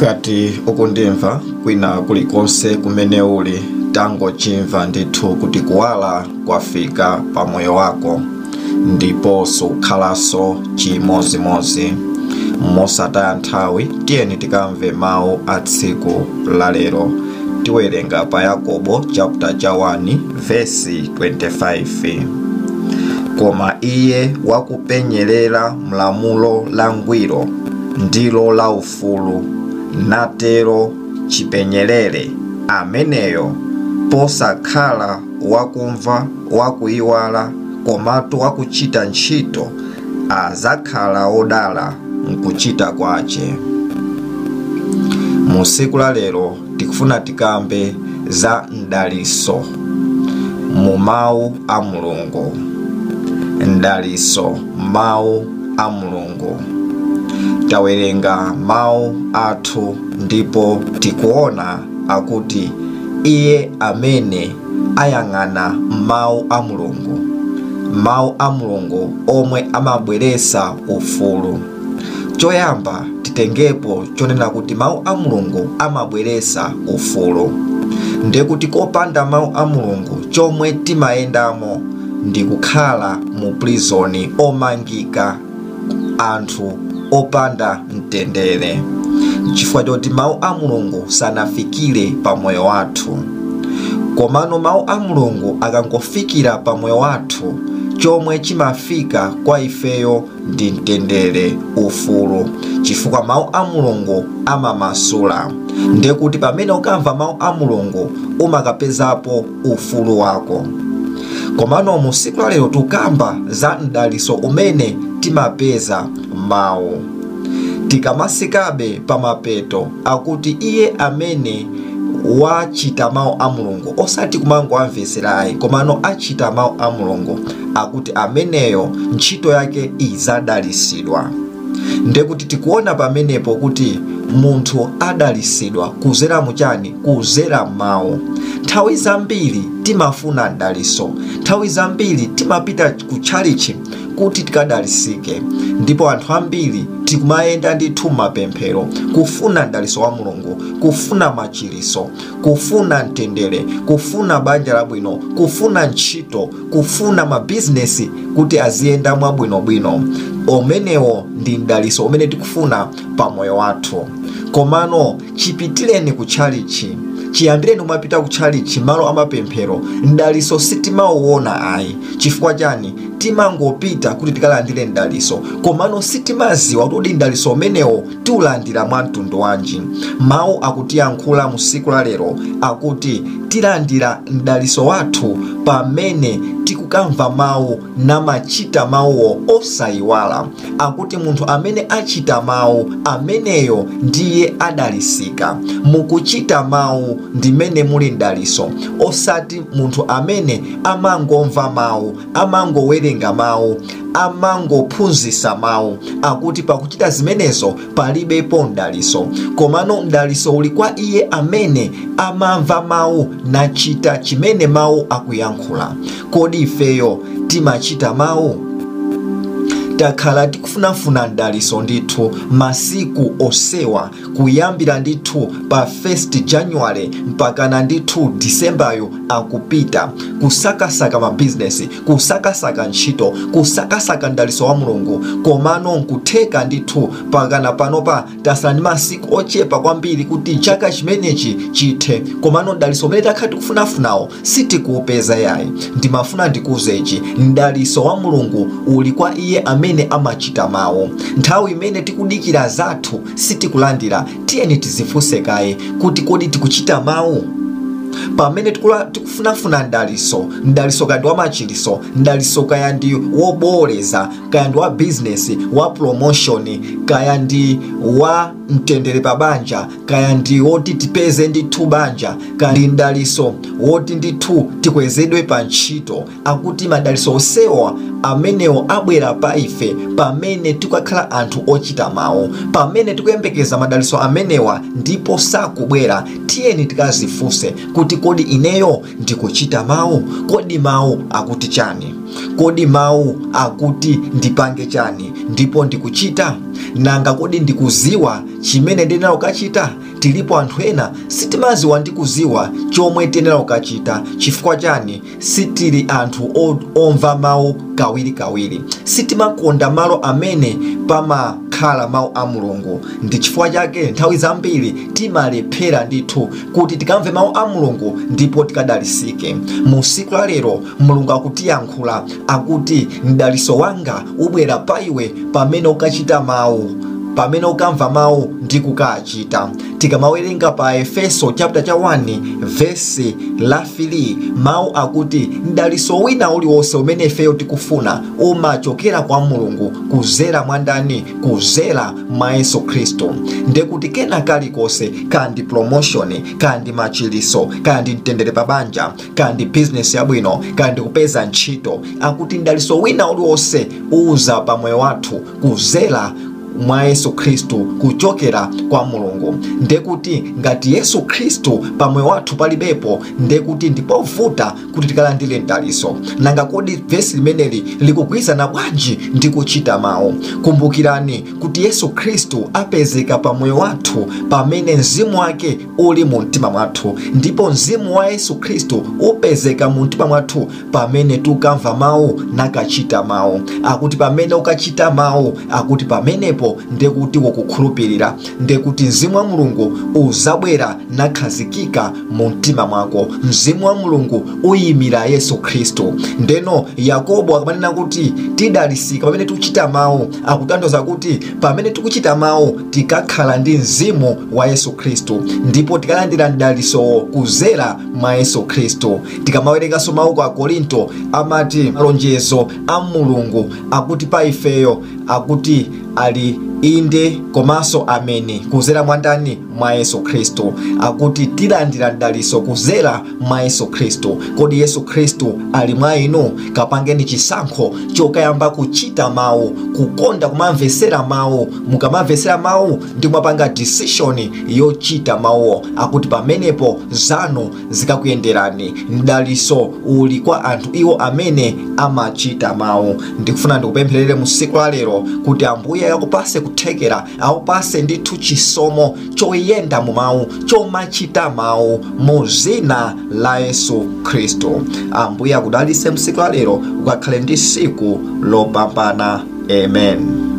ngati ukundimva kwina kulikonse kumene uli tangochimva ndithu kuti kuwala kwafika pa moyo wako ndipo sukhalanso chimozimozi mosataya nthawi tiyeni tikamve mawu a tsiku la lero tiwerenga pa yakobo chapter cha 1 vesi 25 koma iye wakupenyerera mlamulo langwiro ndilo la ufulu natero chipenyerere ameneyo posakhala wakumva wakuyiwala komatu wakuchita ntchito azakhala odala mkuchita kwace mu tsiku la lero tikufuna tikambe za mdaliso mu mawu a mulungu mdaliso mawu a mulungu tawerenga mawu athu ndipo tikuona akuti iye amene ayang'ana mawu a mulungu mawu a mulungu omwe amabweretsa ufulu choyamba titengepo chonena kuti mawu a mulungu amabweretsa ufulu ndekuti kopanda mawu a mulungu chomwe timayendamo ndi kukhala mu prizoni omangika anthu opanda mtendere chifukwa choti mawu a mulungu sanafikire pa moyo wathu komano mawu a mulungu akangofikira pa moyo wathu chomwe chimafika kwa ifeyo ndi mtendere ufulu chifukwa mawu a mulungu amamasula ndekuti pamene ukamva mawu a mulungu umakapezapo ufulu wako komano mu tsiku lalero tukamba za mdaliso umene timapeza mawu tikamasikabe pamapeto akuti iye amene wachita mawu a mulungu osati kumangoamveserayi komano achita mawu a mulungu akuti ameneyo ntchito yake izadalisidwa ndekuti tikuona pamenepo kuti munthu adalisidwa kuzera muchani kuzera mawu nthawi zambiri timafuna mdaliso nthawi zambiri timapita ku tchalichi kuti tikadalisike ndipo anthu ambiri tikumayenda ndithu mapemphero kufuna mdaliso wa mulungu kufuna machiriso kufuna mtendere kufuna banja labwino kufuna ntchito kufuna mabizinesi kuti aziyenda mwabwinobwino umenewo ndi mdaliso umene tikufuna pa moyo wathu komano chipitireni ku tchalichi chiyambireni kumapita ku tchalichi malo amapemphero mdaliso sitimauwona ayi chifukwa chani timangopita kuti tikalandire mdaliso komano sitimaziwa kuti mdaliso umenewo tiulandira mwa mtundu wanji mawu akutiyankhula mu tsiku la lero akuti tilandira mdaliso wathu pamene tikukamva mawu namachita mawuwo osayiwala akuti munthu amene achita mawu ameneyo ndiye adalisika mukuchita mawu ndimene muli mdaliso osati munthu amene amangomva mawu amangowerenga mawu amangophunzitsa mawu akuti pakuchita zimenezo palibepo mdaliso komano mdaliso uli kwa iye amene amamva mawu nachita chimene mawu akuyankhula kodi ifeyo timachita mawu takhala tikufunafuna mdaliso ndithu masiku osewa kuyambira ndithu pa 1 januwale mpakana ndithu disembayo akupita kusakasaka mabizinesi kusakasaka ntchito kusakasaka mdaliso wa mulungu komano nkutheka ndithu pakana panopa tasala ndi masiku ochepa kwambiri kuti chaka chimenechi chithe komano mdaliso umene takhala tikufunafunawo sitikuupeza yayi ndimafuna ndikuuzechi mdaliso wa mulungu uli kwa iye amene amachita mawu nthawi imene tikudikira zathu sitikulandira tiyeni tizifunse kaye kuti kodi tikuchita mawu pamene tikufunafuna mdaliso mdaliso kaya ndi wamachiriso mdaliso kaya ndi woboleza kaya ndi wa bizinesi wa promotion kaya ndi wa mtendere pa banja kaya ndi woti tipeze ndithu banja kaya ndi mdaliso woti ndithu tikwezedwe pa ntchito akuti madaliso osewa amenewo abwera pa ife pamene tikakhala anthu ochita mawu pamene tikuyembekeza madaliso amenewa ndipo sakubwera tiyeni tikazifunse kuti kodi ineyo ndikuchita mawu kodi mawu akuti chani kodi mawu akuti ndipange chani ndipo ndikuchita nanga kodi ndikuziwa chimene ndiyenera kukachita tilipo anthu ena sitimaziwa ndi kuziwa chomwe tiyenera kukachita chifukwa chani sitili anthu o- omva mawu kawirikawiri sitimakonda malo amene pamakhala mawu a mulungu ndi chifukwa chake nthawi zambiri timalephera ndithu kuti tikamve mawu a mulungu ndipo tikadalisike mu siku la lero mulungu akutiyankhula akuti mdaliso wanga ubwera pa iwe pamene ukachita mawu pamene ukamva mawu ndi kukachita tikamawerenga pa efeso chapter cha 1 vesi la 3 mawu akuti mdaliso wina uliwonse umene ifeyo tikufuna umachokera kwa mulungu kuzera mwandani kuzera mwa yesu khristu ndekuti kena kalikonse kandi promotion kandi machiliso kandi mtendere pabanja kandi bizinesi yabwino kandi kupeza ntchito akuti mdaliso wina uliwonse uza pamoyo wathu kuzera mwa yesu khristu kuchokera kwa mulungu ndekuti ngati yesu khristu pamoyo wathu palibepo ndekuti ndipovuta kuti tikalandire mdaliso nanga kodi vesi limeneli likugwirizana bwanji ndi kuchita mawu kumbukirani kuti yesu khristu apezeka pamoyo wathu pamene mzimu wake uli mu mtima mwathu ndipo mzimu wa yesu khristu upezeka mu mtima mwathu pamene tukamva mawu nakachita mawu akuti pamene ukachita mawu akuti pamenepo ndekuti ukukhulupirira ndekuti mzimu wa mulungu uzabwera nakhazikika mu mtima mwako mzimu wa mulungu uyimira yesu khristu ndeno yakobo akamanena kuti tidalisika pamene tikuchita mawu akutanthauza kuti pamene tikuchita mawu tikakhala ndi mzimu wa yesu khristu ndipo tikalandira mdalisowo kuzera mwa yesu khristu tikamawerenganso mawu kwa korinto amati malonjezo a mulungu akuti pa ifeyo akuti ali inde komanso ameni kuzera mwandani mwa yesu khristu akuti tilandira mdaliso kuzera mwa yesu khristu kodi yesu khristu ali mwa inu kapangeni chisankho chokayamba kuchita mawu kukonda kumamvesera mawu mukamamvesera mawu ndi kumapanga decision yochita mawuwo akuti pamenepo zanu zikakuyenderani mdaliso uli kwa anthu iwo amene amachita mawu ndikufuna ndikupempherere mu siku la lero kuti ambuye akupase kuthekera akupase ndithu chisomo choyenda mu mawu chomachita mawu mu zina la yesu khristu ambuye akudalise msiku la lero ukakhale ndi siku lopambana amen